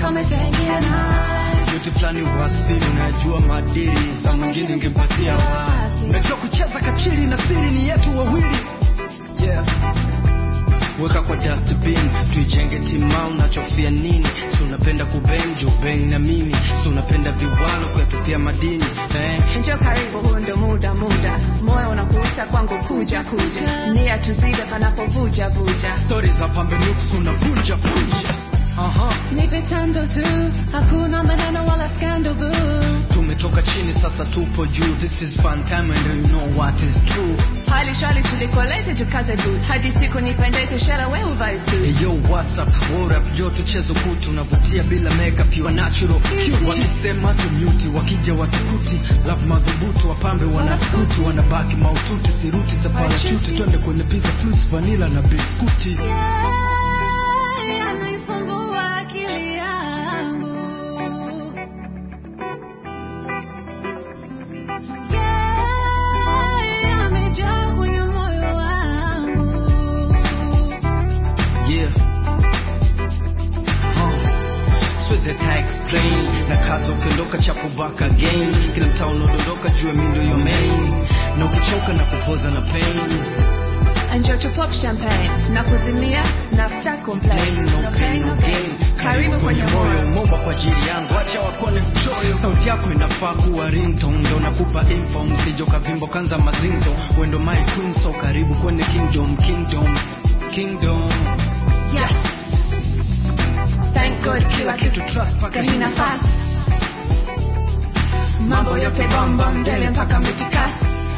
kama itaingia night. yote fulani wasili unajua madiri saa mwingine ingempatia wapi najua kucheza kachiri na siri ni yetu wawili yeah weka kwa dustbin tuijenge timau nachofia nini si unapenda kubenjo beng na mimi si unapenda viwalo kuyatupia madini eh? Njoo karibu, huu ndio muda muda, moyo unakuita kwangu, kuja kuja, nia tuzide panapovuja vuja. stori za pambe nuks unavunja vunja Aha. Nipe tando tu, hakuna maneno wala scandal boo. tumetoka chini sasa tupo juu this is fun time and you know what is true Hali shwali tulikoleze tukaze boot, hadi siku nipendeze, shara we uvae suit. Hey yo, what's up? What up? Jo, tuchezo kutu unavutia bila makeup, you are natural. Cute. Wakisema tumute, wakija watukuti, love madhubutu, wapambe wanaskuti, wanabaki maututi, siruti za parachuti, twende kwenye pizza fruits, vanilla na biskuti. Yeah, anaisumbua akili yangu. Yeah, amejaa kwenye moyo wangu. Yeah. Huh. Siwezi hata explain na kaza ukiondoka chapo back again kila mtaa unaodondoka jua mi ndo your main na ukichoka na kupoza na pain Enjoy to pop champagne na kuzimia na star complain. Pain, no pain, no gain. Karibu kwenye moyo. umeomba kwa ajili yangu acha wakone mchoyo sauti yako inafaa kuwa ringtone ndo nakupa info msijo kavimbo kanza mazinzo wendo my queen so karibu kwenye kingdom kingdom kingdom Yes. Thank God kila kitu trust paka hii nafasi. Mambo yote bomba mbele mpaka mitikas.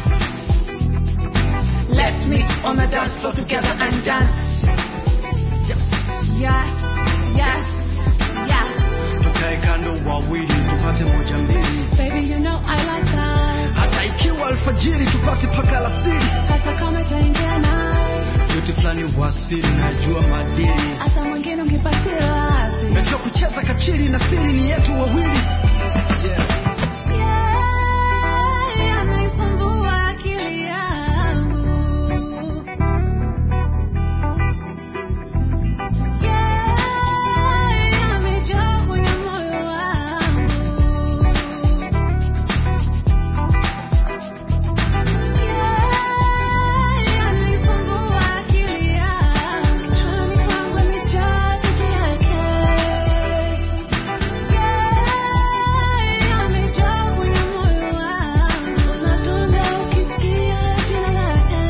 Let's meet on the dance floor together and dance. yes. Yes, yes, yes. tukae kando wawili tupate moja mbili Baby, you know I like that. hata ikiwa alfajiri tupate paka alasiri Hata kama itaingia night. yote fulani wasili najua madiri Hata mwingine ungepatia wapi? najua kucheza kachiri na siri ni yetu wawili yeah. Yeah, anaisumbua akili yangu. Yeah, amejaa kwenye moyo wangu. Yeah, anaisumbua akili yangu. Kichwani kwangu amejaa picha yake. Yeah, amejaa kwenye moyo wangu. Unadunda ukisikia jina lake.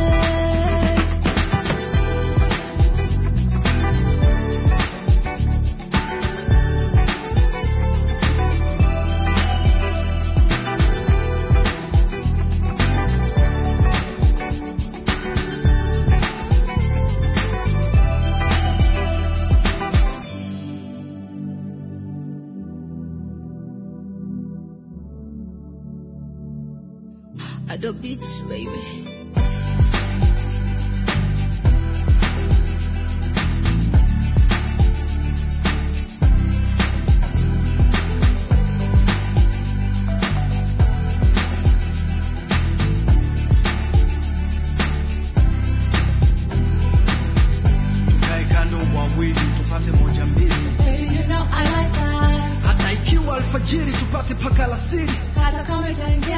Adobe Beats, baby. tukae kando wawili tupate moja mbili Baby, you know I like that. hata ikiwa alfajiri tupate paka alasiri Hata kama itaingia